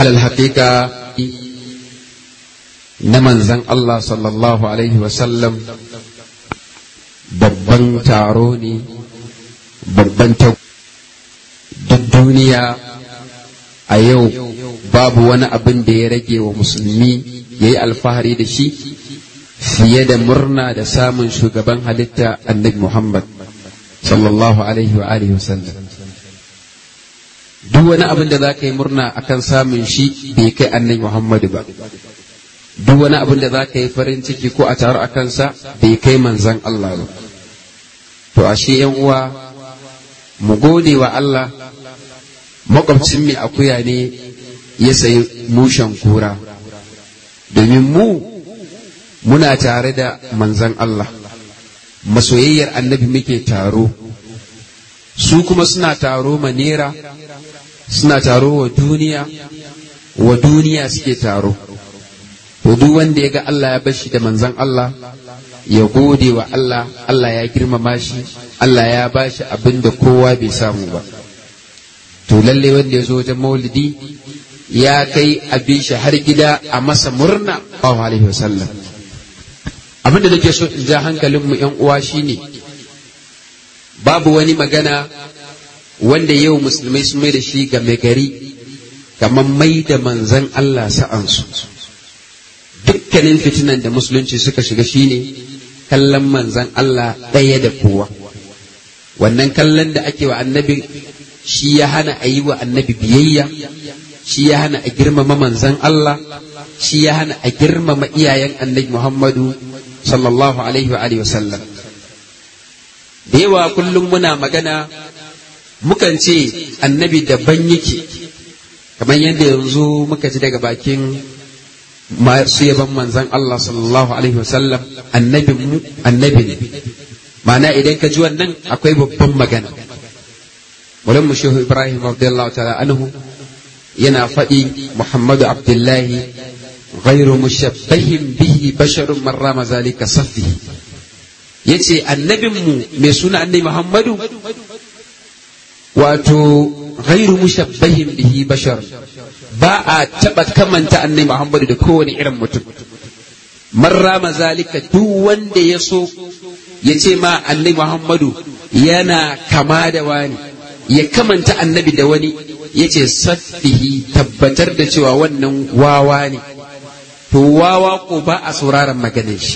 alal haƙiƙa na manzan Allah sallallahu alaihi wasallam babban taro ne babban ta duk duniya a yau babu wani abin da ya rage wa musulmi ya yi alfahari da shi fiye da murna da samun shugaban halitta annabi Muhammad sallallahu alaihi wa alihi wasallam duk wani abin da za ka yi murna akan samun shi bai kai annabi Muhammadu ba duk wani abin da za ka yi farin ciki ko a taru a kansa bai kai manzan Allah ba to ashe yan uwa mu gode wa Allah makwabcin mai akuya ne ya sayi mushen kura domin mu muna tare da manzan Allah masoyayyar annabi muke taro su kuma suna taro manera suna taro wa duniya wa duniya suke taro to duk wanda ya ga Allah ya bashi da manzan Allah ya gode wa Allah Allah ya girmama shi Allah ya bashi abin da kowa bai samu ba to lalle wanda ya zo wajen maulidi ya kai abin shi har gida a masa murna sallallahu alaihi wasallam abin da nake so in ja hankalin mu yan uwa shine babu wani magana wanda yau musulmai sun mai da shi ga mai gari kamar mai da manzan Allah sa'ansu dukkanin fitinan da musulunci suka shiga shine kallon manzan Allah ɗaya da kowa wannan kallon da ake wa annabi shi ya hana a yi wa annabi biyayya shi ya hana a girmama manzan Allah shi ya hana a girmama iyayen annabi Muhammadu sallallahu alaihi wa alihi wasallam da yawa kullum muna magana mukan ce annabi daban yake kamar yadda yanzu muka ji daga bakin masu yaban manzan Allah sallallahu alaihi wasallam annabin mu annabi ne ma'ana idan ka ji wannan akwai babban magana Mulan mu Shehu Ibrahim radiyallahu ta'ala anhu yana faɗi Muhammadu Abdullahi ghairu mushabbahin bihi basharun man rama zalika safi yace annabin mu mai suna annabi Muhammadu wato ghairu mushabbahin bihi bashar ba a taɓa kamanta annabi Muhammadu da kowane irin mutum man rama zalika duk wanda ya so ya ce ma annabi Muhammadu yana kama da wani ya kamanta annabi da wani ya ce saffihi tabbatar da cewa wannan wawa ne to wawa ko ba a sauraron maganin shi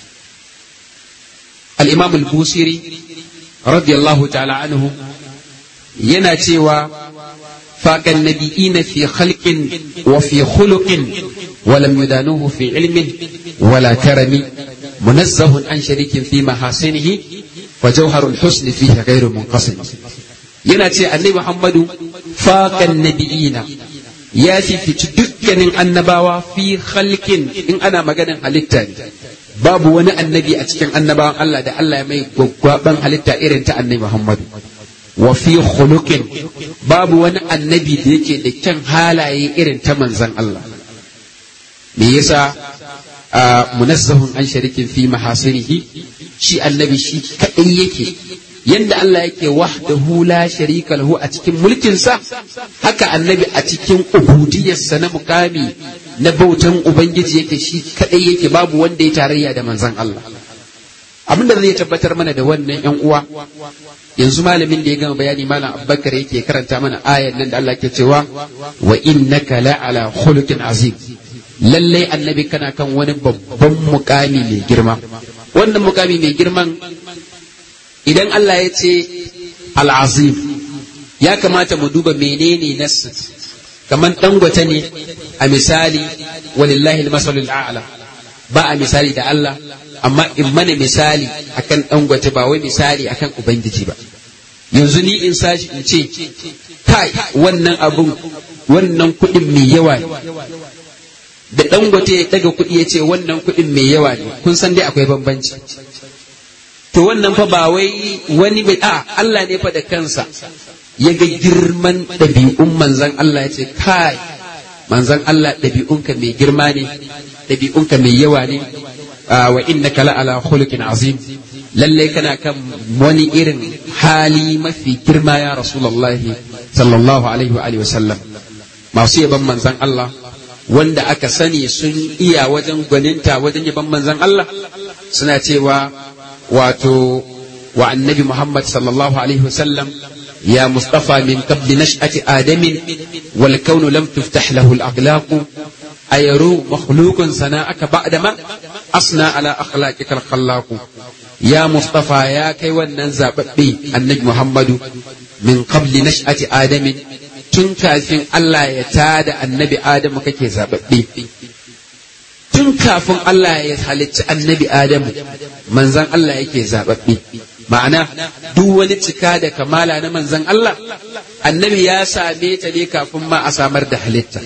al-imam al-busiri radiyallahu ta'ala anhu yana cewa faƙan nabi'ina fi khalqin wa fi khuluqin wa lam yudanuhu fi ilmin wala karami munazzahun an sharikin fi mahasinihi wa jawharul husni fihi ghairu munqasim yana ce annabi Muhammadu faƙan nabi'ina ya fifici dukkanin annabawa fi khalqin in ana maganin halitta ne babu wani annabi a cikin annabawan Allah da Allah ya mai gwaggwaban halitta irin ta annabi Muhammadu wa fi khuluqin babu wani annabi da yake da kyan halaye irin ta manzan Allah me yasa munazzahun an sharikin fi mahasinihi shi annabi shi kadai yake yanda Allah yake wahdahu la sharika lahu a cikin mulkinsa haka annabi a cikin ubudiyarsa na mukami na bautan ubangiji yake shi kadai yake babu wanda ya tarayya da manzan Allah abin da zai tabbatar mana da wannan yan uwa yanzu malamin da ya gama bayani malam abubakar yake karanta mana ayan nan da Allah ke cewa wa innaka la ala khuluqin azim lallai annabi kana kan wani babban mukami mai girma wannan mukami mai girman idan Allah ya ce al'azim ya kamata mu duba menene nasu kamar dangwata ne a misali walillahi al-masalul a'la ba a misali da Allah amma in mana misali akan dangwata ba wai misali akan ubangiji ba yanzu ni in sashi in ce kai wannan abun wannan kuɗin mai yawa ne da dangote ya daga kuɗi ya ce wannan kuɗin mai yawa ne kun san dai akwai bambanci to wannan fa ba wai wani bai a Allah ne fa da kansa ya ga girman ɗabi'un manzan Allah ya ce kai manzan Allah ɗabi'unka mai girma ne ɗabi'unka mai yawa ne wa innaka la ala khuluqin azim lalle kana kan wani irin hali mafi girma ya rasulullahi sallallahu alaihi wa alihi wasallam masu yaban manzan Allah wanda aka sani sun iya wajen gwaninta wajen yaban manzan Allah suna cewa wato wa annabi Muhammad sallallahu alaihi wasallam يا مصطفى من قبل نشأة آدم والكون لم تفتح له الأخلاق أيرو مخلوق سناءك بعدما أصنع على أخلاقك الخلاق يا مصطفى يا كي وننزع بي النجم محمد من قبل نشأة آدم tun kafin Allah ya tada annabi Adamu kake zababbe tun kafin Allah ya halicci annabi Adamu manzan Allah yake zababbe ma'ana duk wani cika da kamala na manzan Allah annabi ya same ta ne kafin ma a samar da halitta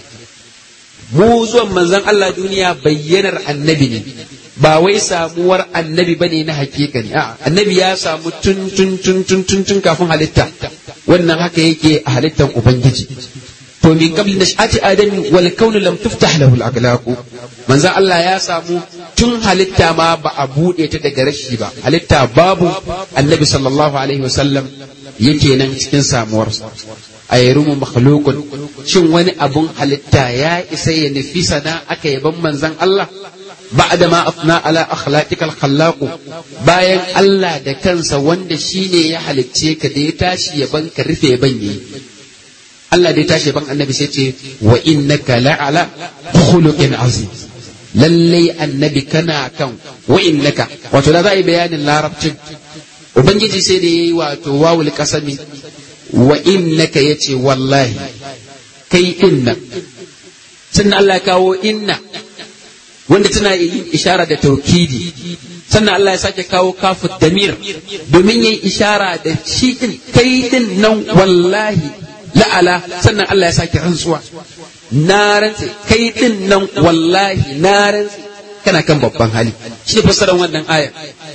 mu zuwan manzan Allah duniya bayyanar annabi ne ba wai samuwar annabi bane na hakika ne a'a annabi ya samu tun tun tun tun tun tun kafin halitta wannan haka yake a halittar ubangiji to min qabli nash'ati adami wal kaunu lam tuftah lahu al manzo Allah ya samu tun halitta ma ba a bude ta daga rashi ba halitta babu annabi sallallahu alaihi wasallam yake nan cikin samuwarsa a yarumu makhluqun shin wani abun halitta ya isa ya nufi sana aka yaban manzon Allah بعد ما أثنى على أخلاقك الخلاق bayan Allah da kansa wanda shine ya halicce ka da ya tashi ya banka rufe banye Allah da ya tashi ban annabi sai ce wa innaka la'ala khuluqin azim lallai annabi kana kan wa innaka wato da za a yi bayanin larabcin ubangiji sai da yayi wato wawul kasami wa innaka yace wallahi kai inna sannan Allah ya kawo inna wanda tana yin ishara da taukidi sannan Allah ya sake kawo kafu damir domin yin ishara da shi din kai din nan wallahi la'ala sannan Allah ya sake rantsuwa na rantse kai din nan wallahi na rantse kana kan babban hali shi ne fassarar wannan aya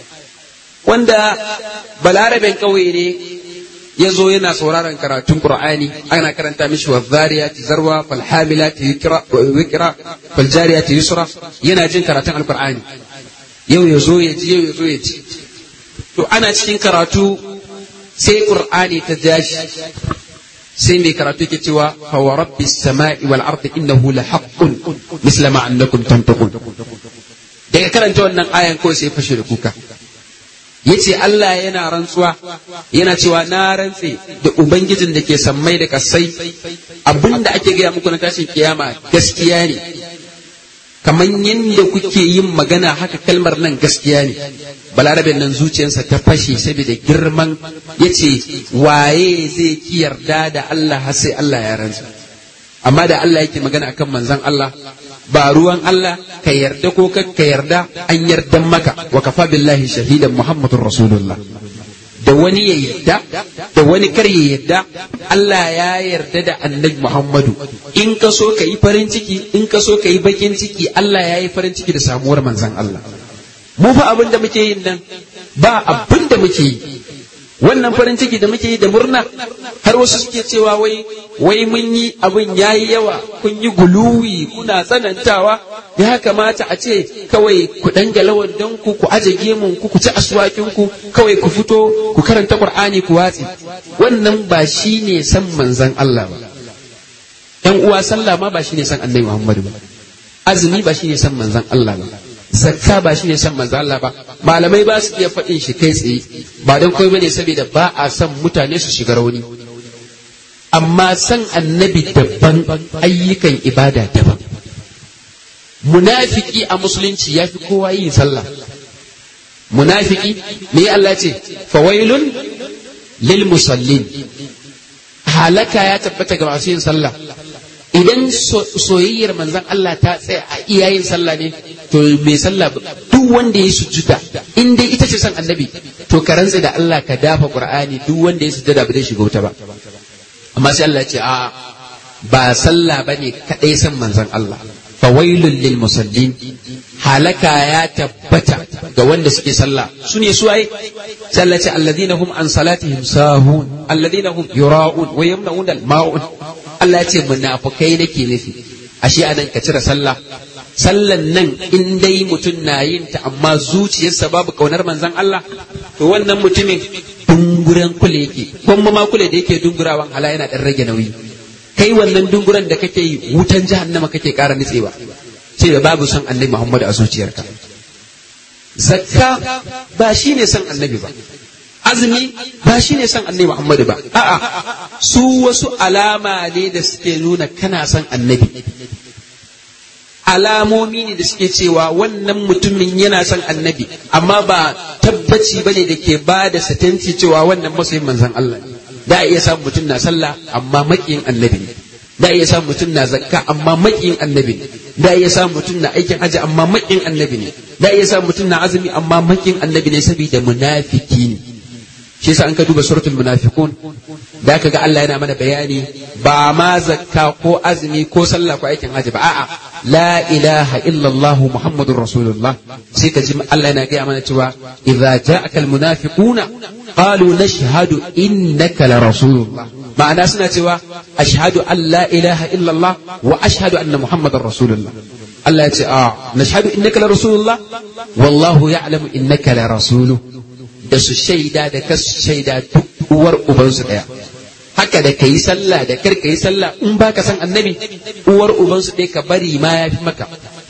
wanda balaraben kauye ne ya zo yana sauraron karatun Qur'ani ana karanta mishi wa zariyati zarwa fal hamilati wikra fal jariyati yusra yana jin karatun alqur'ani yau ya zo ya ji yau ya zo ya ji to ana cikin karatu sai Qur'ani ta jashi sai mai karatu ke cewa fa wa rabbis sama'i wal ardi innahu la haqqun misla ma annakum tantaqun daga karanta wannan ayan ko sai fashe da kuka yace Allah yana rantsuwa yana cewa na rantse da ubangijin da ke sammai da kasai abinda ake gaya muku na tashin kiyama gaskiya ne kamar yadda kuke yin magana haka kalmar nan gaskiya ne balarabe nan zuciyarsa ta fashe saboda girman yace waye zai ki yarda da Allah har sai Allah ya rantsa amma da Allah yake magana akan manzon Allah ba ruwan Allah ka yarda ko ka yarda an yardan maka wa kafa billahi shahidan muhammadur rasulullah da wani ya yarda da wani kar ya yarda Allah ya yarda da annabi Muhammadu in ka so ka yi farin ciki in ka so ka yi bakin ciki Allah ya yi farin ciki da samuwar manzon Allah mu fa abin da muke yin nan ba abin da muke yi wannan farin ciki da muke yi da murna har wasu suke cewa wai wai mun yi abin yayi yawa kun yi guluwi kuna tsanantawa ya kamata a ce kawai ku dangala wandon ku ku aje gemun ku ku ci aswakin ku kawai ku fito ku karanta qur'ani ku watsi wannan ba shine san manzon Allah ba yan uwa sallah ma ba shine san annabi Muhammadu ba azumi ba shine san manzon Allah ba zakka ba shine san manzo Allah ba malamai ba su iya faɗin shi kai tsaye ba don komai bane saboda ba a son mutane su shiga rauni amma san annabi daban ayyukan ibada daban munafiki a musulunci ya fi kowa yin sallah munafiki me Allah ce fawailun lil musallin halaka ya tabbata ga masu yin sallah idan soyayyar manzon Allah ta tsaya a iyayen sallah ne to mai sallah duk wanda ya sujuda in dai ita ce son annabi to ka rantsa da Allah ka dafa qur'ani duk wanda ya sujuda ba zai shiga wuta ba amma sai Allah ya ce a ba sallah bane kadai son manzon Allah fawailul lil musallin halaka ya tabbata ga wanda suke sallah su ne su ai sai Allah ce alladhina hum an salatihim sahun alladhina hum yura'un wa yamna'un al ma'un Allah ya ce munafukai nake nufi ashe anan ka cire sallah sallan nan in dai mutum na yin ta amma zuciyarsa babu kaunar manzon Allah to wannan mutumin dunguren kule yake kuma ma kule da yake dungurawan hala yana dan rage nauyi kai wannan dunguran da kake yi wutan jahannama kake ƙara nitsewa sai da babu son annabi Muhammadu a zuciyarka zakka ba shine son annabi ba azumi ba shine son annabi Muhammadu ba a'a su wasu alama ne da suke nuna kana son annabi alamomi ne da suke cewa wannan mutumin yana son annabi amma ba tabbaci bane da ke ba da satanci cewa wannan masoyin manzon Allah ne da iya samun mutum na sallah amma maƙiyin annabi ne da iya samun mutum na zakka amma maƙiyin annabi ne da iya samun mutum na aikin haji amma maƙiyin annabi ne da iya samun mutum na azumi amma maƙiyin annabi ne saboda munafiki ne shi yasa an ka duba suratul munafiqun da ka ga Allah yana mana bayani ba ma zakka ko azumi ko sallah ko aikin haji ba a'a la ilaha illallah muhammadur rasulullah sai ka ji Allah yana gaya mana cewa idza ja'aka almunafiquna qalu nashhadu innaka la rasulullah ma'ana suna cewa ashhadu an la ilaha illallah wa ashhadu anna muhammadar rasulullah Allah ya ce a nashhadu innaka la rasulullah wallahu ya'lamu innaka la rasuluhu da su shaida da kasu shaida duk uwar ubansu ɗaya haka da kayi sallah da kar kayi sallah in baka san annabi uwar ubansu ɗaya ka bari ma ya fi maka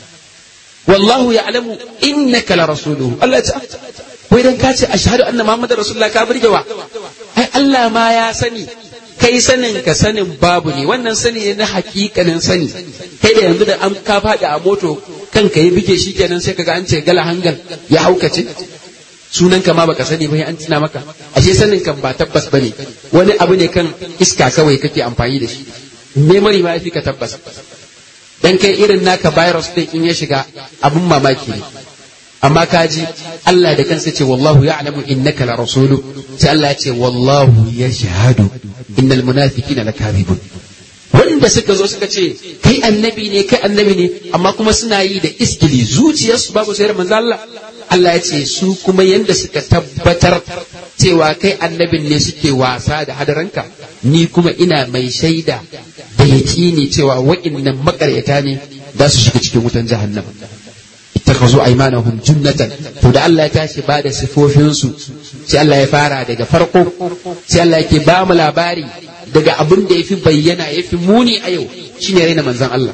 wallahu ya'lamu innaka la rasuluhu Allah ya ce wai dan ka ce ashhadu anna muhammadar rasulullah ka burgewa ai Allah ma ya sani kai sanin ka sanin babu ne wannan sani ne na hakikanin sani kai da yanzu da an ka faɗi a moto kanka ya bige shi kenan sai kaga an ce gala hangal ya haukace sunan ka ma baka sani ba an tuna maka ashe sanin kan ba tabbas bane wani abu ne kan iska kawai kake amfani da shi memory ma yafi ka tabbas dan kai irin naka virus din in ya shiga abun mamaki ne amma kaji Allah da kansa ce wallahu ya'lamu innaka la rasulu sai Allah ya ce wallahu yashhadu innal munafiqina lakadibun wanda suka zo suka ce kai annabi ne kai annabi ne amma kuma suna yi da iskili zuciyarsu babu sayar manzo Allah Allah ya ce su kuma yanda suka tabbatar cewa kai annabin ne suke wasa da hadaranka ni kuma ina mai shaida da yaƙini cewa wa'innan makaryata ne za su shiga cikin wutan jahannama ittakazu aymanahum junnatan to da Allah ya tashi ba da sifofinsu sai Allah ya fara daga farko sai Allah yake ba mu labari daga abin da yafi bayyana yafi muni a yau shine raina manzon Allah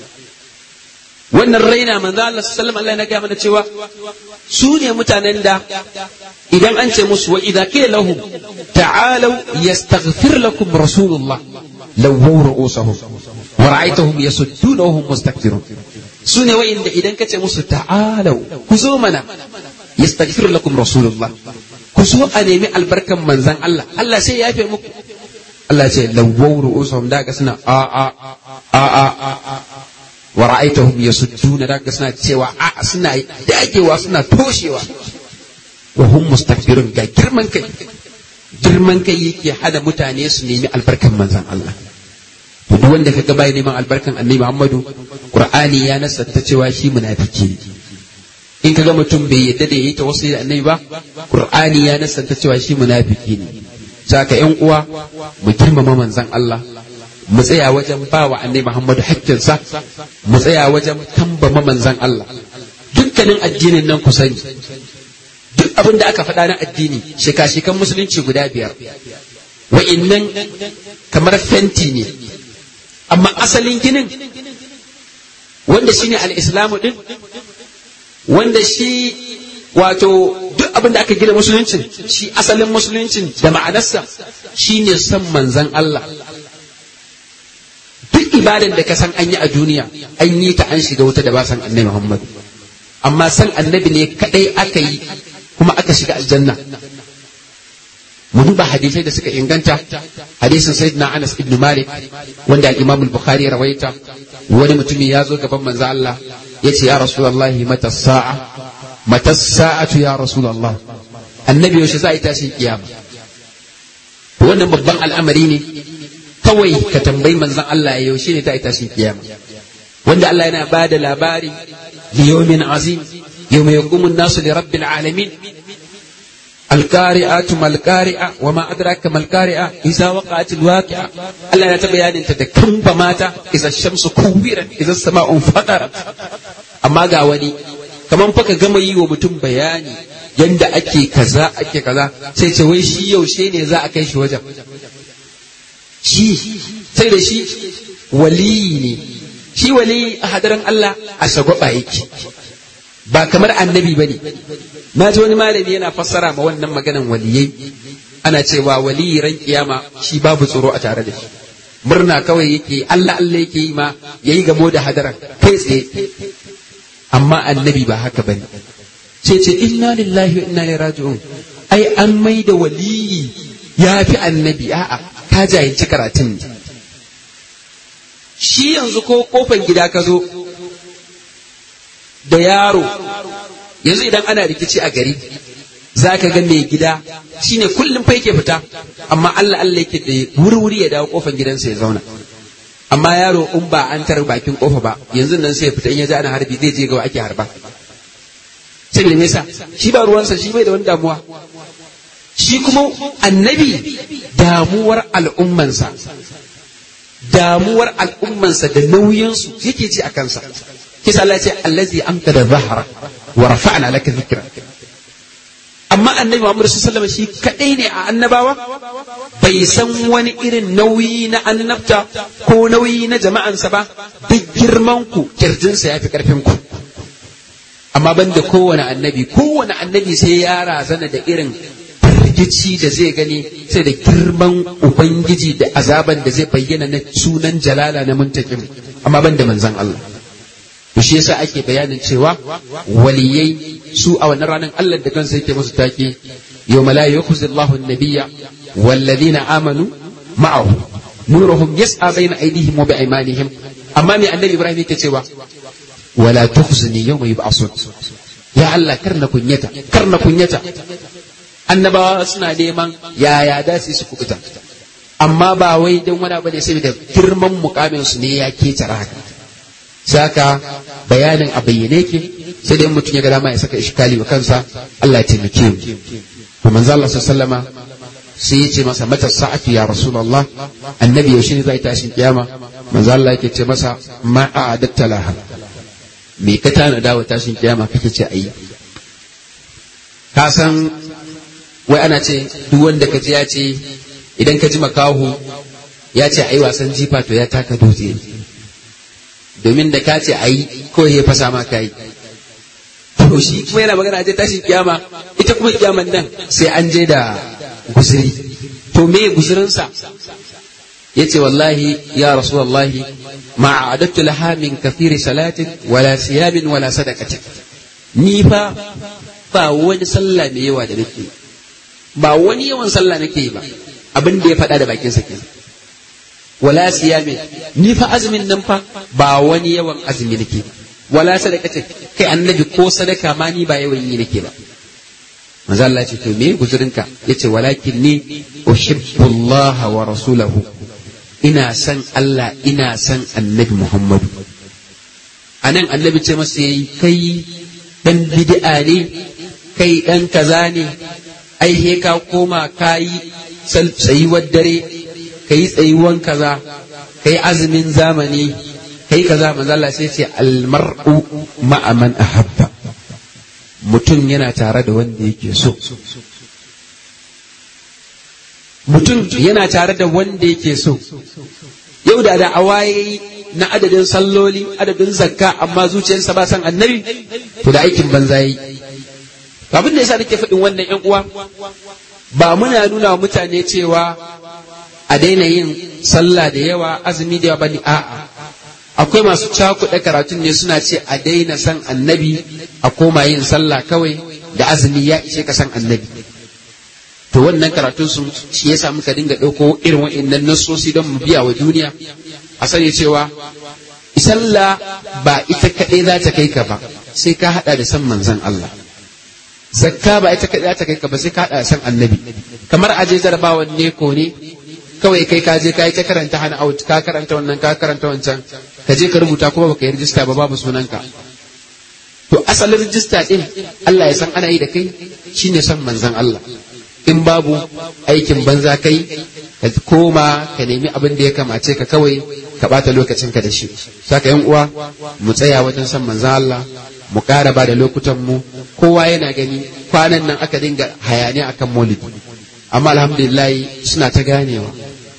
wannan raina manzo Allah sallallahu alaihi Allah ya mana cewa su ne mutanen da idan an ce musu wa idza qila lahum ta'alu yastaghfir lakum rasulullah lawaw ru'usahum wa ra'aytahum yasudduna wa hum mustakbirun su ne wa'inda idan ka ce musu ta'alu ku zo mana yastaghfir lakum rasulullah ku zo a nemi albarkan manzan Allah Allah sai ya yafe muku Allah ce lawaw ru'usahum da ga suna a a a a wa ra'aitahum yasudduna daga suna cewa a suna dagewa suna toshewa wa hum mustakbirun ga girman kai girman kai yake hada mutane su nemi albarkan manzon Allah to duk wanda kaga bai neman albarkan annabi Muhammadu Qur'ani ya nasanta cewa shi munafiki ne in kaga mutum bai yadda da yayi tawassuli da annabi ba Qur'ani ya nasanta cewa shi munafiki ne saka yan uwa mu girmama manzon Allah mu tsaya wajen ba wa annai Muhammadu hakkinsa mu tsaya wajen tambama manzan Allah dukkanin addinin nan ku sani duk abin da aka faɗa na addini shika-shikan musulunci guda biyar wa'innan kamar fenti ne amma asalin ginin wanda shi ne al'islamu ɗin wanda shi wato duk abin da aka gina musuluncin shi asalin musuluncin da ma'anarsa shi ne son manzan Allah duk ibadan da ka san an yi a duniya an yi ta an shiga wuta da ba san annabi Muhammad amma san annabi ne kadai aka yi kuma aka shiga aljanna mu duba hadisai da suka inganta hadisin sayyidina Anas ibn Malik wanda Imam al-Bukhari ya rawaita wani mutumi ya zo gaban manzo Allah yace ya rasulullahi mata sa'a mata sa'atu ya rasulullah annabi yaushe za a yi tashin kiyama wannan babban al'amari ne kawai ka tambayi manzon Allah yaushe ne ta yi tashin kiyama wanda Allah yana ba da labari liyomin azim yawma yaqumu an-nasu li rabbil alamin القارئة ما القارئة وما أدراك ما القارئة إذا وقعت الواقعة الله لا تبين أنت كم بماتا إذا الشمس كورت إذا السماء انفطرت أما قاوني كمان فك gama yi wa mutum bayani yanda ake kaza ake kaza sai ce wai shi yaushe ne za a kai shi wajen shi sai da shi waliyi ne shi waliyi a hadarin Allah a shagwaba yake ba kamar annabi ba ne na ji wani malami yana fassara ma wannan maganan waliyai ana cewa waliyi ran kiyama shi babu tsoro a tare da shi murna kawai yake Allah Allah yake yi ma yayi gamo da hadaran kai tsaye amma annabi ba haka bane ce ce inna lillahi wa inna ilaihi raji'un ai an mai da waliyi ya fi annabi a'a ka jahilci karatun ne shi yanzu ko kofan gida ka zo da yaro yanzu idan ana rikici a gari za ka ga mai gida shine kullum fa yake fita amma Allah Allah yake da wuri-wuri ya dawo kofan gidansa ya zauna amma yaro in ba an tar bakin kofa ba yanzu nan sai ya fita in ya ji ana harbi zai je ga ake harba saboda me yasa shi ba ruwansa shi bai da wani damuwa shi kuma annabi damuwar al'ummansa damuwar al'ummansa da nauyinsu yake ji a kansa kisa Allah ce allazi amka da zahara wa rafa'na laka dhikra amma annabi Muhammad sallallahu alaihi wasallam shi kadai ne a annabawa bai san wani irin nauyi na annabta ko nauyi na jama'ansa ba duk girman ku kirjinsa yafi karfin ku amma banda kowane annabi kowane annabi sai ya razana da irin firgici da zai gani sai da girman ubangiji da azaban da zai bayyana na sunan jalala na muntakim amma ban da manzan Allah to shi yasa ake bayanin cewa waliyai su a wannan ranar Allah da kansa yake musu take yawma la yukhzi Allahu an-nabiyya walladhina amanu ma'ahu nuruhum yas'a bayna aydihim wa bi'aymanihim amma me annabi Ibrahim yake cewa wala tukhzini yawma yub'asun ya Allah karna kunyata karna kunyata annabawa suna neman yaya da su su kubuta amma ba wai don wani abu ne saboda girman mukamin su ne ya ke haka saka bayanin a bayyane ke sai dai mutum ya ga dama ya saka ishkali wa kansa Allah ya taimake mu to manzo Allah sallama sai ya ce masa mata sa'atu ya rasulullah annabi yaushe ne zai tashin kiyama manzo Allah yake ce masa ma a'adatta laha me ka tana dawo tashin kiyama kake ce ayi ka san wai ana ce duk wanda ka ji ya ce idan ka ji makahu ya ce ai wasan jifa to ya taka dutse domin da ka ce ai ko ya fasa ma kai to shi kuma yana magana je tashin kiyama ita kuma kiyaman nan sai an je da guzuri to me guzurinsa yace wallahi ya rasulullahi ma a'adattu laha min kathiri salatin wala siyamin wala sadaqatin ni fa ba wani sallah mai yawa da nake ba wani yawan sallah nake yi ba abin da ya faɗa da bakinsa kenan wala siyami ni fa azumin nan fa ba wani yawan azumi nake wala sadaka ce kai annabi ko sadaka ma ni ba yawan yi nake ba manzo Allah ce to me guzurinka yace walakin ni uhibbu Allah wa rasulahu ina san Allah ina san annabi Muhammadu anan annabi ce masa yayi kai dan bid'a ne kai dan kaza ne ai he ka koma ka yi tsayuwar dare ka yi tsayuwan kaza ka yi azumin zamani ka yi kaza manzala sai ce almar'u ma'a man ahabba mutum yana tare da wanda yake so mutum yana tare da wanda yake so yau da da awaye na adadin salloli adadin zakka amma zuciyarsa ba san annabi to da aikin banza yi abin da yasa nake faɗin wannan ƴan uwa ba muna nuna wa mutane cewa a daina yin sallah da yawa azumi da yawa bane a'a akwai masu cakuɗa karatun ne suna ce a daina san annabi a koma yin sallah kawai da azumi ya ishe ka san annabi to wannan karatun sun shi yasa muka dinga ɗauko irin wa'annan nassosi don mu biya wa duniya a sani cewa sallah ba ita kaɗai za ta kai ka ba sai ka haɗa da san manzon Allah zakka ba ita kaɗai za ta kai ka ba sai ka haɗa da san annabi kamar aje jarabawan ne ko ne kawai kai ka je ka yi ta karanta hana out ka karanta wannan ka karanta wancan ka je ka rubuta kuma baka yi rijista ba babu sunanka to asalin rijista din Allah ya san ana yi da kai shine son manzon Allah in babu aikin banza kai ka koma ka nemi abin da ya kamace ka kawai ka bata lokacinka da shi saka yan uwa mu tsaya wajen son manzon Allah mu ƙara ba da lokutan mu kowa yana gani kwanan nan aka dinga hayaniya akan maulidi amma alhamdulillah suna ta ganewa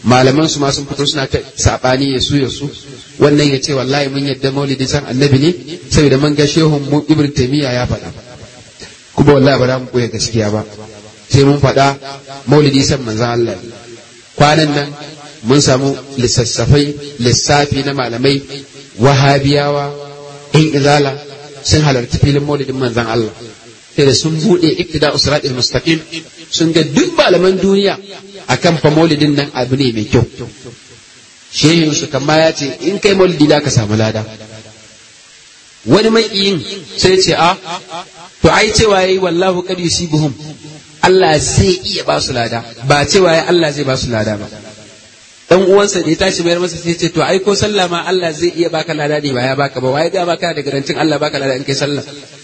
malaman su ma sun fito suna ta sabani ya su ya su wannan ya ce wallahi mun yadda maulidi san annabi ne saboda mun ga shehun mu ibn taymiya ya faɗa kuma wallahi ba za mu koya gaskiya ba sai mun faɗa maulidi san manzon Allah kwanan nan mun samu lissassafai lissafi na malamai wahabiyawa in izala sun halarci filin maulidin manzon Allah sai da sun buɗe iktida usratil mustaqim sun ga duk malaman duniya akan fa maulidin nan abu ne mai kyau shehin su kama ya ce in kai maulidi da ka samu lada wani mai yin sai ce a to ai cewa yayi wallahu qad yusibuhum Allah zai iya ba su lada ba cewa yayi Allah zai ba su lada ba dan uwansa da ya tashi bayar masa sai ce to ai ko sallah ma Allah zai iya baka lada ne ba ya baka ba wai ga baka da garantin Allah baka lada in kai sallah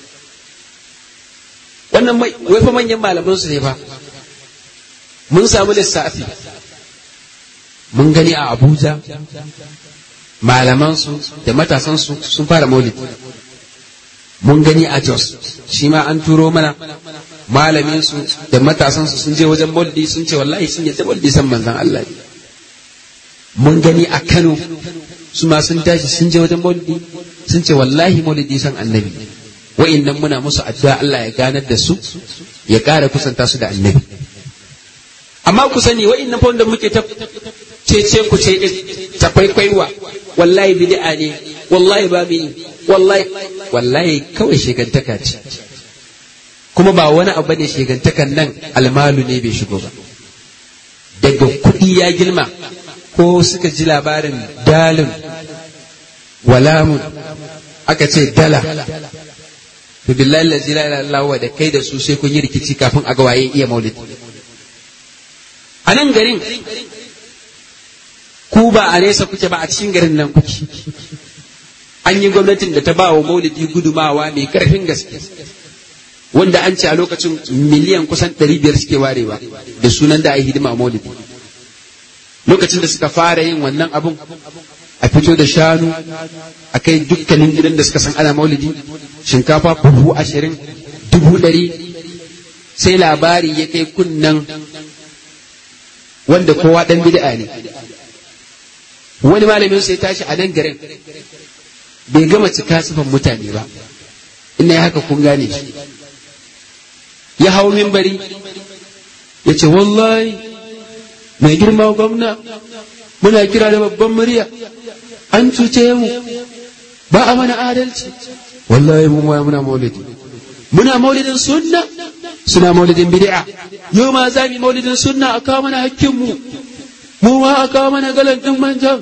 wannan mai wai fa manyan malaman su ne fa mun samu lissafi mun gani a Abuja malaman su da matasan su sun fara maulidi mun gani a Jos shi ma an turo mana malamin su da matasan su sun je wajen maulidi sun ce wallahi sun yadda maulidi san manzon Allah ne mun gani a Kano su ma sun tashi sun je wajen maulidi sun ce wallahi maulidi san annabi wa'innan muna musu addu'a Allah ya ganar da su ya ƙara kusanta su da annabi amma ku sani wa'innan fa wanda muke ta cece ku ce ta kwaikwaiwa wallahi bid'a ne wallahi ba mu wallahi wallahi kawai shegantaka ce kuma ba wani abu ne shegantakan nan almalu ne bai shigo ba daga kuɗi ya girma ko suka ji labarin dalin walamun aka ce dala to billahi la ilaha illallah da kai da su sai kun yi rikici kafin a ga waye iya maulidi a nan garin ku ba a nesa kuke ba a cikin garin nan kuke an yi gwamnatin da ta ba wa maulidi gudumawa mai karfin gaske wanda an ce a lokacin miliyan kusan 500 suke warewa da sunan da a yi hidima maulidi lokacin da suka fara yin wannan abun a fito da shanu a kai dukkanin gidan da suka san ana maulidi shinkafa buhu ashirin dubu ɗari sai labari ya kai kunnan wanda kowa ɗan bid'a ne wani malamin sai tashi a nan garin bai gama cika sifan mutane ba ina haka kun gane shi ya hau mimbari ya ce wallahi mai girma gwamna muna kira da babban murya an cuce mu ba a mana adalci wallahi mu ma muna maulidi muna maulidin sunna suna maulidin bid'a yau ma za mu maulidin sunna a kawo mana hakkin mu mu ma a kawo mana galan din manjan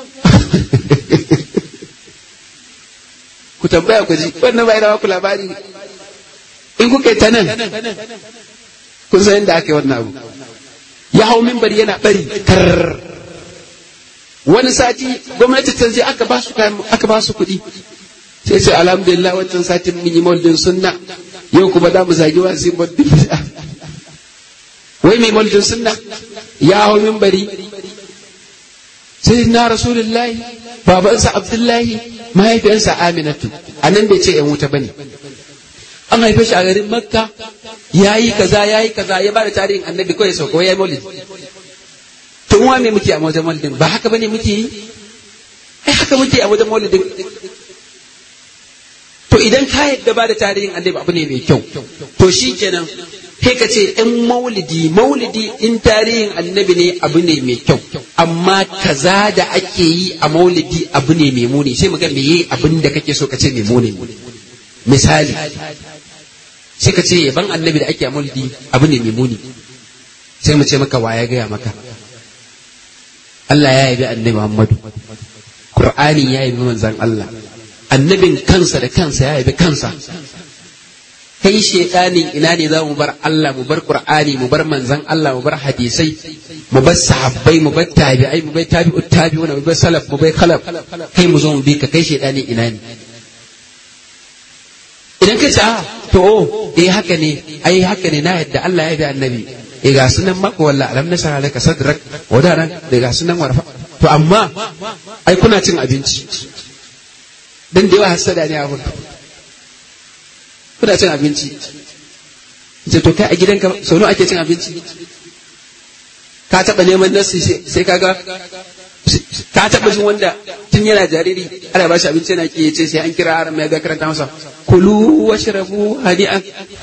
ku tambaya ku ji wannan bai rawa ku labari in kuka yi ta nan kun san inda aka yi wannan abu ya hau mimbar yana bari kar wani sati gwamnati ta je aka ba su aka ba su kuɗi sai sai alhamdulillah wancan satin mun yi maulidin sunna yau kuma za mu zagi wa sai maulidin bid'a wai mai maulidin sunna ya hau mimbari sai na rasulullahi babansa abdullahi mahaifiyarsa aminatu a nan bai ce yan wuta bane an haife shi a garin makka ya yi kaza ya yi kaza ya bada tarihin annabi kawai sau kawai ya yi maulidi to wa me muke a wajen maulidin ba haka bane muke yi ai haka muke a wajen maulidin to idan ka yadda ba da tarihin annabi abu ne mai kyau to shi kenan sai ka ce in maulidi maulidi in tarihin annabi ne abu ne mai kyau amma kaza da ake yi a maulidi abu ne mai muni sai mu ga meye abin da kake so ka ce mai muni misali sai ka ce yaban annabi da ake a maulidi abu ne mai muni sai mu ce maka wa ya gaya maka Allah ya yabi annabi Muhammadu Qur'ani ya yabi manzon Allah annabin kansa da kansa ya yabi kansa kai shedanin ina ne za mu bar Allah mu bar Qur'ani mu bar manzon Allah mu bar hadisai mu bar sahabbai mu bar tabi'ai mu bar tabi'ut tabi'una mu bar salaf mu bar khalaf kai mu zo mu bi ka kai shedanin ina ne idan ka ce to oh eh haka ne ai haka ne na yadda Allah ya bi annabi eh ga sunan maka walla alam nasara laka sadrak wadaran da ga sunan warfa to amma ai kuna cin abinci dan da yawa hasada ne abun kuna cin abinci ce to kai a gidanka sau nawa ake cin abinci ka taɓa neman nasi sai kaga ka taɓa jin wanda tun yana jariri ana ba shi abinci yana ki ce sai an kira haram ya ga karanta masa kulu washrabu hadi'an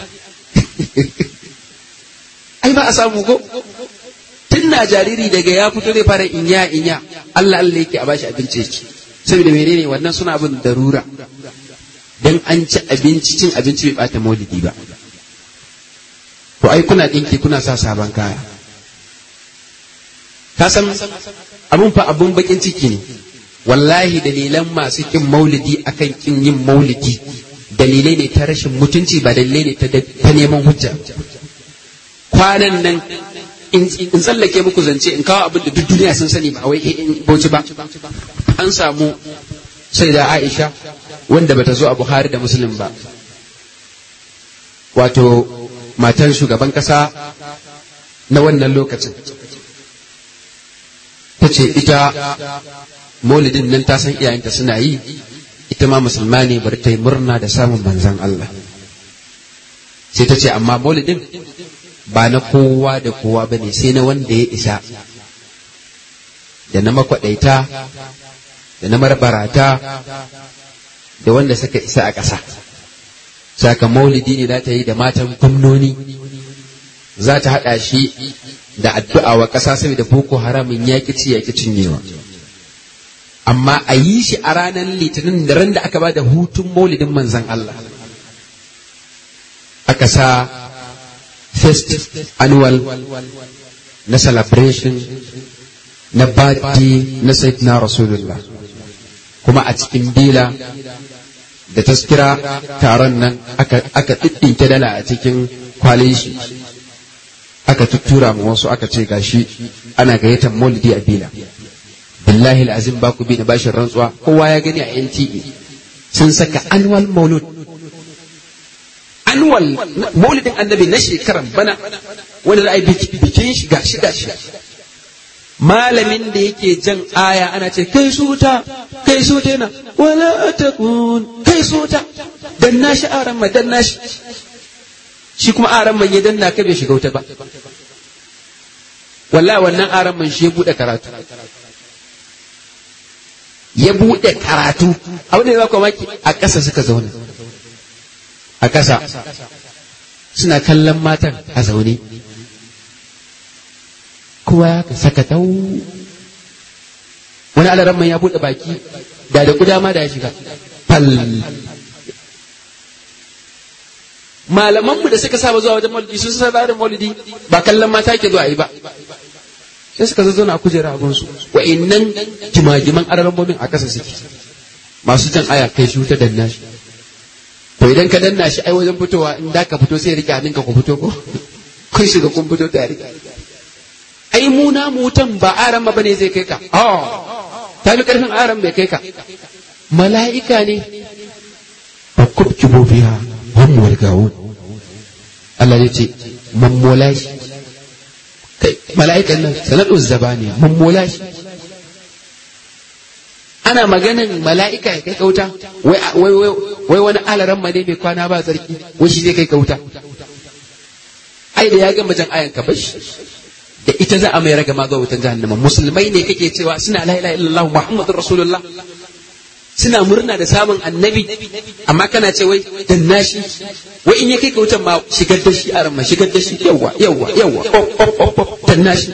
ai ba a samu ko tun na jariri daga ya fito zai fara inya inya Allah Allah yake a bashi abinci yake saboda menene wannan suna bin darura dan an ci abinci cin abinci bai bata maulidi ba to ai kuna dinki kuna sa sabon kaya ka san abun fa abun bakin ciki ne wallahi dalilan masu kin maulidi akan kin yin maulidi dalilai ne ta rashin mutunci ba dalilai ne ta neman hujja kwanan nan in tsallake muku zance in kawo abin da duk duniya sun sani ba wai in bauchi ba an samu sai da Aisha wanda bata zo a Buhari da Muslim ba wato matan shugaban kasa na wannan lokacin ta ce ita maulidin nan ta san iyayenta suna yi ita ma musulma ne bari ta yi murna da samun manzan Allah sai ta ce amma maulidin ba na kowa da kowa ba ne sai na wanda ya isa da na makwaɗaita da na marbarata da wanda suka isa a ƙasa saka maulidi ne za ta yi da matan gwamnoni za ta haɗa shi da addu'a wa ƙasa saboda boko haramin ya ci ya cinyewa amma a yi shi a ranar litinin da ran da aka ba da hutun maulidin manzan Allah aka sa first annual na celebration na birthday na sayyidina rasulullah kuma a cikin bila da taskira taron nan aka ɗiɗɗinke dala a cikin kwalin shi aka tuttura mu wasu aka ce gashi ana gayyatar maulidi a bila billahi azim ba ku bi da bashin rantsuwa kowa ya gani a NTA sun saka annual maulud annual maulidin annabi na shekaran bana wanda za a yi bikin shi gashi gashi malamin da yake jan aya ana ce kai suta kai suta yana wala takun kai suta dan nashi aran ma dan nashi shi kuma aran man ya danna ka bai shiga wuta ba wallahi wannan aran man shi ya bude karatu ya bude karatu abin da ya baka maki a ƙasa suka zauna a ƙasa suna kallon matan a zaune kowa ka saka tau wani alaran man ya bude baki da da kuda ma da ya shiga fal malamanmu da suka saba zuwa wajen maulidi sun sa tsarin maulidi ba kallon mata ke zuwa yi ba sai suka zazzauna a kujera abin su wa'innan jimajiman arabomin a kasa suke masu jan aya kai shi wuta danna shi to idan ka danna shi ai wajen fitowa in da ka fito sai rike hannunka ku fito ko kun shiga kun fito tare ai mu na mutan ba aran ba bane zai kai ka oh ta fi karfin aran bai kai ka mala'ika ne ba kubkibo biya hum walgawun Allah ya ce mammola shi kai mala'ikan nan sanadu zabani mammola shi ana maganin mala'ika ya kai kauta wai wai wai wani alaran ma ne mai kwana ba tsarki wai shi zai kai kauta ai da ya gama jan ayan ka bashi da ita za a mai raga ma zuwa wutan jahannama musulmai ne kake cewa suna la ilaha illallah muhammadur rasulullah suna murna da samun annabi amma kana ce wai dan nashi wai in ya kai ka wutan ma shigar da shi a ma shigar da shi yawa yawa yawa dan nashi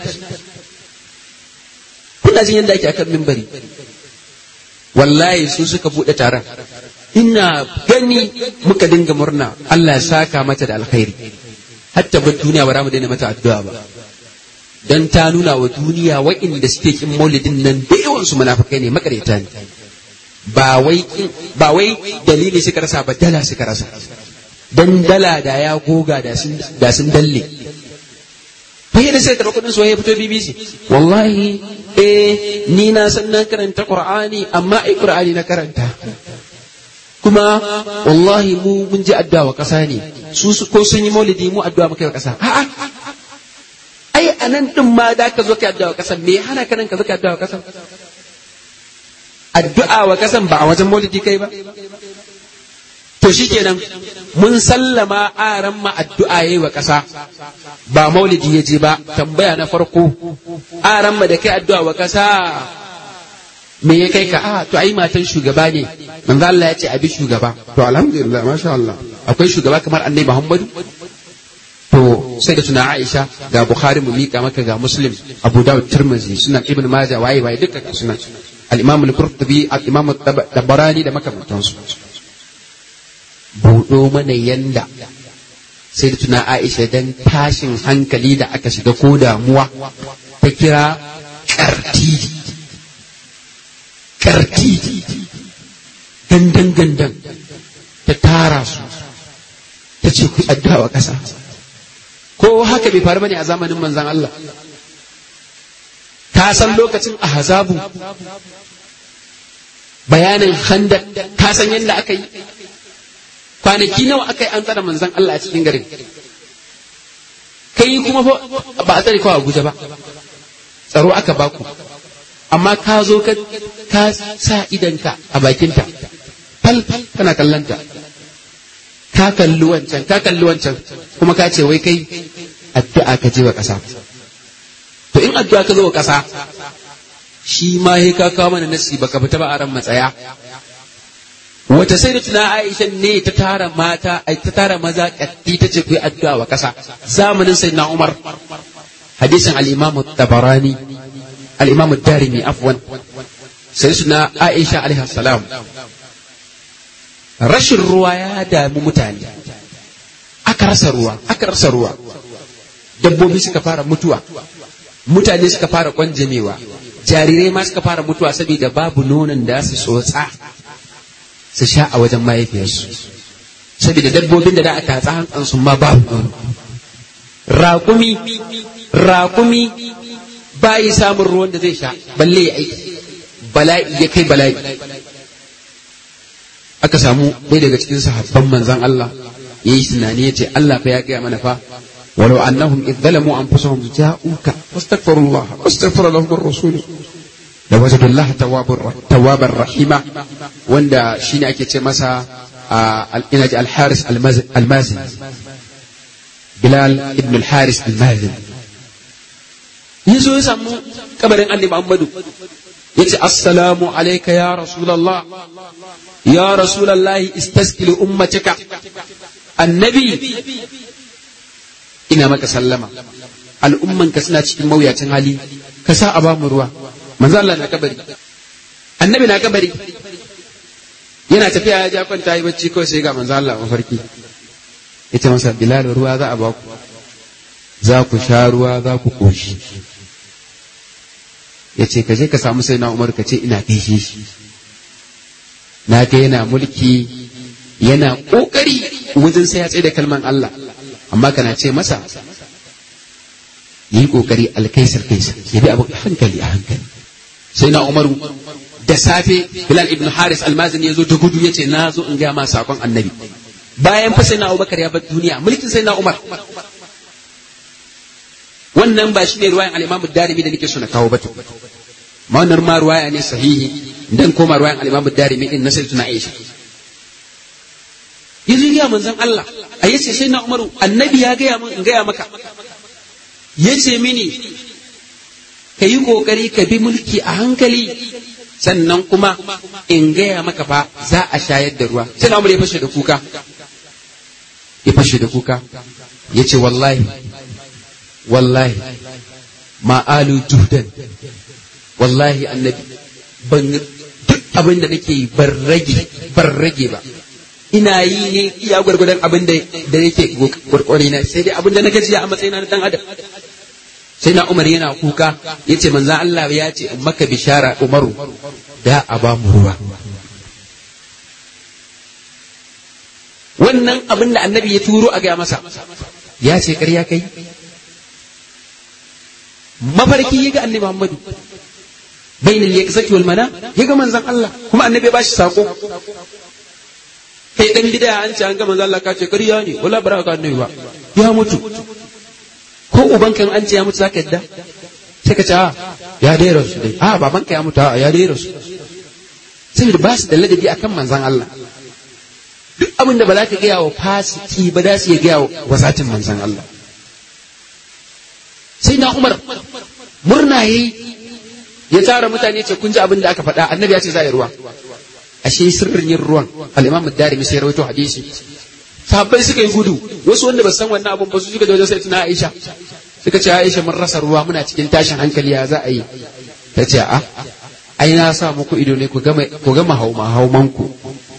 kuna jin yadda ake akan mimbari wallahi su suka bude taron ina gani muka dinga murna Allah ya saka mata da alkhairi hatta ba duniya ba za mu daina mata addu'a ba dan ta nuna wa duniya wa'inda suke kin maulidin nan da yawan su munafikai ne makareta ne ba wai ba wai dalili suka rasa ba dala suka rasa dan dala da ya goga da sun da sun dalle bai da sai karɓar kuɗin soyayya fito BBC wallahi eh ni na san na karanta Qur'ani amma ai Qur'ani na karanta kuma wallahi mu mun ji addu'a wa ƙasa ne su ko sun yi maulidi mu addu'a muka yi wa ƙasa a'a ai anan din ma da ka zo ka addu'a wa ƙasa me hana ka nan ka zo ka addu'a wa ƙasa addu'a wa kasan ba a wajen maulidi kai ba to shikenan mun sallama aran ma addu'a yayi wa ƙasa ba maulidi ya je ba tambaya na farko aran ma da kai addu'a wa ƙasa me ya kai ka a to ai matan shugaba ne manzo Allah ya ce abi shugaba to alhamdulillah masha Allah akwai shugaba kamar annabi Muhammadu to sai da tuna Aisha ga Bukhari mu mika maka ga Muslim Abu Dawud Tirmidhi sunan Ibn Majah waye waye duka sunan al-Imam al-Qurtubi al-Imam al-Tabarani da makamantansu buɗo mana yanda sai da tuna Aisha dan tashin hankali da aka shiga ko damuwa ta kira karti karti gandan gandan ta tara su ta ce ku addu'a ƙasa ko haka bai faru bane a zamanin manzan Allah ka san lokacin ahzabu bayanin handak ka san yadda aka yi kwanaki nawa aka yi an tsara manzan Allah a cikin garin kai kuma ba a tsare kawai Abuja ba tsaro aka baku amma ka zo ka sa idanka a bakinta fal kana kallanta ka kalli wancan ka kalli wancan kuma ka ce wai kai addu'a ka je wa ƙasa to in addu'a ka zo wa ƙasa shi ma he ka kawo mana nasi baka fita ba a ran matsaya wata sai da tuna Aisha ne ta tara mata ai ta tara maza katti ta ce ku yi addu'a wa ƙasa zamanin sayyidina Umar hadisin al-Imam tabarani al-Imam darimi afwan sai suna Aisha alaihi salam rashin ruwa ya damu mutane aka rasa ruwa aka rasa ruwa dabbobi suka fara mutuwa mutane suka fara kwanjamewa jarirai ma suka fara mutuwa saboda babu nonon da su tsotsa su sha a wajen mahaifiyarsu saboda dabbobin da da aka tatsa hantsansu ma babu nono raƙumi raƙumi bayi samun ruwan da zai sha balle ya aiki bala'i ya kai bala'i aka samu ɗaya daga cikin sahabban manzan Allah ya yi tunani ya ce Allah fa ya gaya mana fa walau annahum idh zalamu anfusahum ja'uka wastaghfirullah wastaghfara lahum ar-rasul da wajadu Allah tawwabar rahima wanda shine ake ce masa ina ji al-Haris al-Mazin Bilal ibn al-Haris al-Mazin yazo ya samu kabarin Annabi Muhammadu yace assalamu alayka ya rasulullah ya rasulullah istaskil ummatika annabi ina maka sallama al'umman ka suna cikin mawuyacin hali ka sa a ba mu ruwa manzo Allah na kabari annabi na kabari yana tafiya ya ja kwanta yi bacci kawai sai ga manzo Allah mafarki yace masa bilal ruwa za a ba ku za ku sha ruwa za ku koshi ya ce ka je ka samu sai na umar ka ce ina gaishe shi na ga yana mulki yana ƙoƙari wajen sai ya tsaye da kalman Allah amma kana ce masa yi ƙoƙari alkaisar kaisar ya bi abu hankali a hankali sai na umaru da safe bilal ibn haris almazini ya zo da gudu ya ce na zo in gaya ma sakon annabi bayan fa sai na abubakar ya bar duniya mulkin sai na umar wannan ba shi ne ruwayan al-Imam darimi da nake so na kawo ba ma wannan ma ruwaya ne sahihi dan koma ruwayan al-Imam darimi din na sayyidina Aisha yanzu ya manzon Allah a yace sai na Umaru annabi ya gaya min in gaya maka yace mini ka yi kokari ka bi mulki a hankali sannan kuma in gaya maka fa za a shayar da ruwa sai na Umar ya fashe da kuka ya fashe da kuka yace wallahi wallahi ma'alu juhdan wallahi annabi ban duk abin da nake yi ban rage ban rage ba ina yi ne iya gwargwadon abin da da yake gwargwari na sai dai abin da na gajiya a matsayina na dan adam sai na umar yana kuka ya ce manzan Allah ya ce in maka bishara umaru da a ba mu ruwa wannan abin da annabi ya turo a gaya masa ya ce ƙarya kai mafarki ya ga annabi Muhammadu bainal yaqzati wal mana ya ga manzon Allah kuma annabi ya bashi sako kai dan bid'a an ce an ga manzon Allah ka ce ƙarya ne wala bara ka annabi ba ya mutu ko uban kan an ce ya mutu zaka yadda sai ka ce a ya dai rasu dai a baban ka ya mutu a ya dai rasu saboda ba su da ladabi akan manzon Allah duk abin da ba za ka gaya wa fasiki ba za su iya gaya wa zatin manzan Allah sai na Umar murna yayi ya tara mutane ce kun ji abin da aka faɗa annabi ya ce za a yi ruwa ashe sirrin yin ruwan al-imam ad-darimi sai rawaito hadisi sahabbai suka yi gudu wasu wanda ba san wannan abun ba su suka da wajen sai tuna Aisha suka ce Aisha mun rasa ruwa muna cikin tashin hankali ya za a yi ta ce a ai na sa muku ido ne ku gama ku gama hauma hauman ku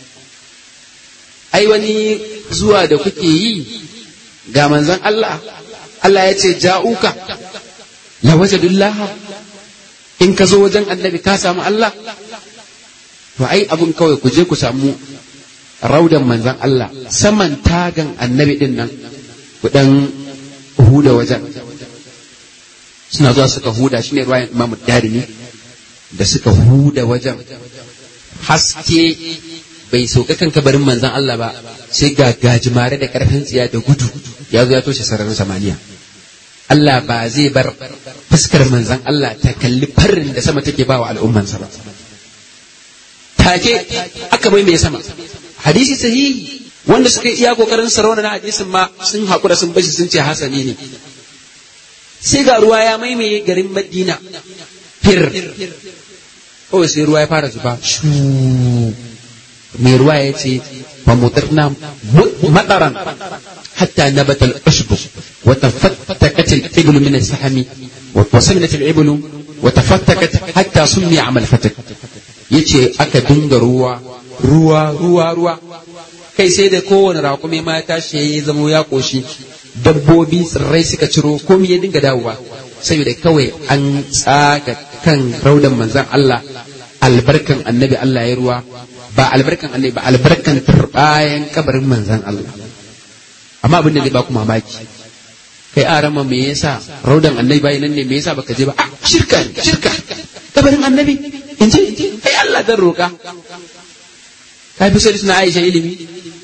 ai wani zuwa da kuke yi ga manzon Allah Allah ya ce ja'uka la wajadullah in ka zo wajen annabi ka samu Allah to ai abun kawai ku je ku samu raudan manzan Allah saman tagan annabi din nan ku dan huda wajen suna zuwa suka huda shine ruwayan Imam Darimi da suka huda wajen haske bai sauka kan kabarin manzan Allah ba sai ga gajimare da karfin tsiya da gudu ya zo ya toshe sararin samaniya Allah ba zai bar fuskar manzan Allah ta kalli farin da sama take ba wa al'ummansa ba take aka mai mai sama hadisi sahihi wanda suka yi iya kokarin sarauna na hadisin ma sun haƙura sun bashi sun ce hasani ne sai ga ruwa ya maimaye garin madina fir kawai sai ruwa ya fara zuba shu mai ruwa ya ce fa mutarna mataran hatta nabata al-ushbu wa tafattakat al-iblu min as-sahmi wa wasaminat al-iblu wa tafattakat hatta summi amal fatak yace aka dinga ruwa ruwa ruwa ruwa kai sai da kowane raƙumi ma ya tashi ya zamo ya ƙoshi dabbobi tsirrai suka ciro komai ya dinga dawowa saboda kawai an tsaga kan raudan manzan Allah albarkan annabi Allah ya ruwa ba albarkan annabi ba albarkan turbayan kabarin manzan Allah amma abin da zai ba ku mamaki kai a rama me yasa raudan annabi bai nan ne me yasa baka je ba a shirka shirka kabarin annabi in je ai Allah dan roka ka fi sai suna Aisha ilimi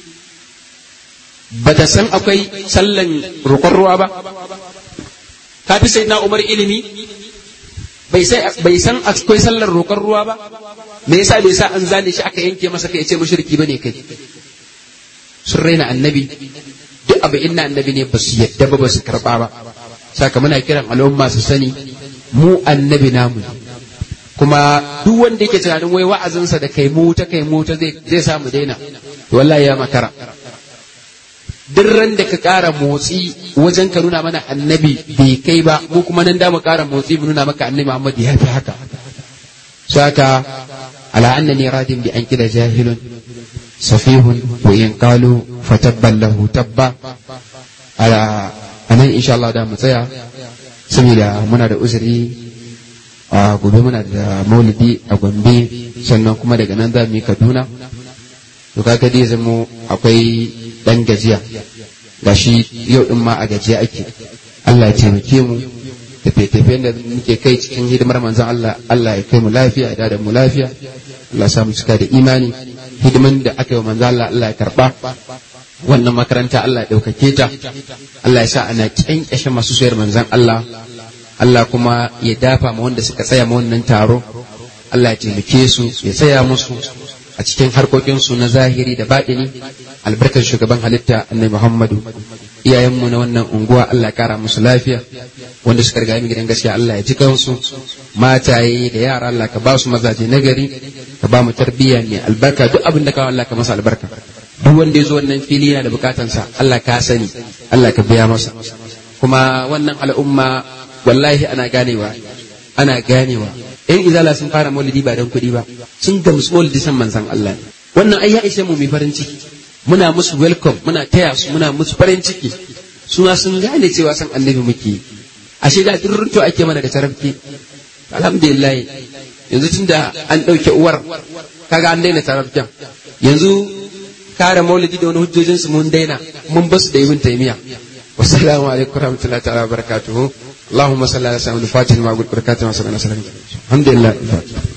bata san akwai sallan roƙon ruwa ba ka fi sai na Umar ilimi bai san akwai sallar roƙon ruwa ba me yasa bai sa an zane shi aka yanke masa kai ya ce mushriki bane kai sun raina annabi duk abu inna annabi ne ba su yadda ba ba su karba ba saka muna kiran al'umma su sani mu annabi namu kuma duk wanda yake tunanin wai wa'azinsa da kai mu ta kai mu ta zai samu daina wallahi ya makara duk ran da ka ƙara motsi wajen ka nuna mana annabi bai kai ba mu kuma nan da mu ƙara motsi mu nuna maka annabi Muhammad ya fi haka saka ala annani radin bi an kida jahilun safihun wa in qalu fatabban lahu tabba ala anan insha Allah da mu tsaya saboda muna da uzuri a gobe muna da maulidi a Gombe sannan kuma daga nan za mu yi Kaduna to kaga dai zamo akwai dan gajiya gashi yau din ma a gajiya ake Allah ya taimake mu tafiye-tafiyen da muke kai cikin hidimar manzon Allah Allah ya kai mu lafiya ya da mu lafiya Allah ya samu cika da imani hidiman da aka yi wa manzon Allah Allah ya karba wannan makaranta Allah ya ɗaukake ta Allah ya sa ana kyankyashe masu soyar manzon Allah Allah kuma ya dafa ma wanda suka tsaya ma wannan taro Allah ya taimake su ya tsaya musu a cikin harkokinsu na zahiri da baɗini albarkar shugaban halitta annabi Muhammadu iyayenmu na wannan unguwa Allah ya kara musu lafiya wanda suka riga gidan gaskiya Allah ya ji kansu mataye da yara Allah ka ba su mazaje nagari ka ba mu tarbiyya mai albarka duk abin da kawo Allah ka masa albarka duk wanda ya zo wannan fili yana da bukatansa Allah ka sani Allah ka biya masa kuma wannan al'umma wallahi ana ganewa ana ganewa yan izala sun fara maulidi ba don kuɗi ba sun gamsu maulidi san manzan Allah ne wannan ai ya ishe mu mai farin ciki muna musu welcome muna taya su muna musu farin ciki su ma sun gane cewa san annabi muke ashe da durrunto ake mana da tarafki alhamdulillah yanzu tunda an ɗauke uwar kaga an daina tarafkin yanzu kare maulidi da wani hujjojinsu mun daina mun basu da ibn taymiya wassalamu alaikum warahmatullahi ta'ala wabarakatuhu اللهم صل على سيدنا الفاتح ما قلت بركاته وصلى الله عليه وسلم الحمد لله الفاتح